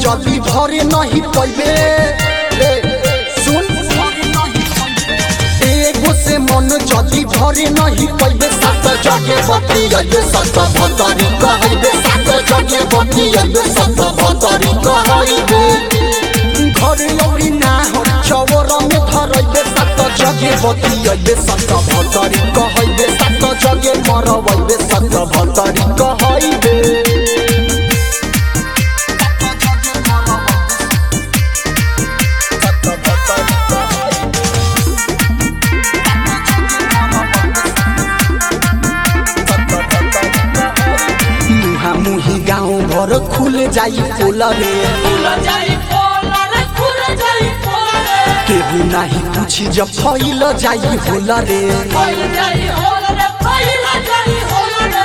जदी भरे नहीं पैबे ए, सुन एगो से मन जदी भरे नहीं पैबे सात जगे बत्ती अइबे सत भतरी कहैबे सात जगे बत्ती अइबे सत भतरी कहैबे घर औरी ना हो चवर में धरैबे सात जगे बत्ती अइबे सत भतरी कहैबे सात जगे मरबैबे सत भतरी कहैबे मुहा मुही गाउँ घर खुल जाई पोल रे खुल जाई पोला रे खुल जाई पोला रे केहू नाही पूछी जब फैल जाई होला रे फैल जाई होला रे फैल जाई होला रे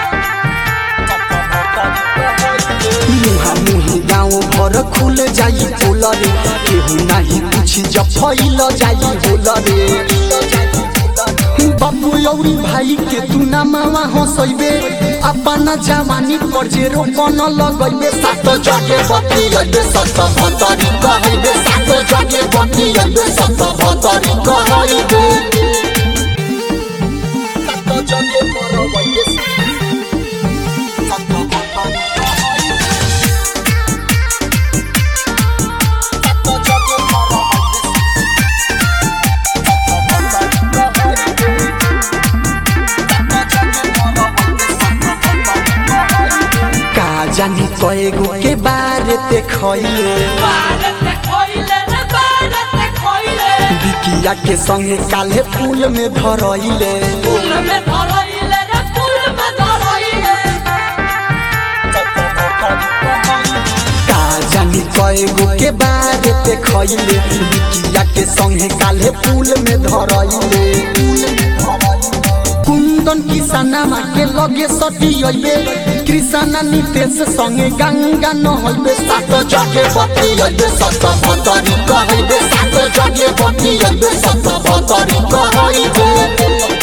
मुहा मुही गाउँ घर खुल जाई पोल रे केहू नाही पूछी जब फैल जाई होला रे बाबू औरी भाई के तू ना मामा हंसैबे अपना जवानी पर जे रोपन लगैबे सात जगे बत्ती अइबे सत भतरी कहैबे सात जगे बत्ती अइबे सत भतरी कहैबे सात जगे मरबैबे सत भतरी सात जगे मरबैबे का जानी कएगो के बारे ते खइले भारत में खोइले रे भारत में खोइले बिकिया के संगे काले फूल में धरइले फूल में धरइले रे फूल में धरइले का जानी कएगो के बारे ते खइले बिकिया के संगे काले फूल में धरइले कुंदन किसानमा के लगे सटी अइबे कृष्णा नितेश संगे गंगा नहइबे सात जगे बत्ती अइबे सत भतरी कहइबे सात जगे बत्ती अइबे सत भतरी कहइबे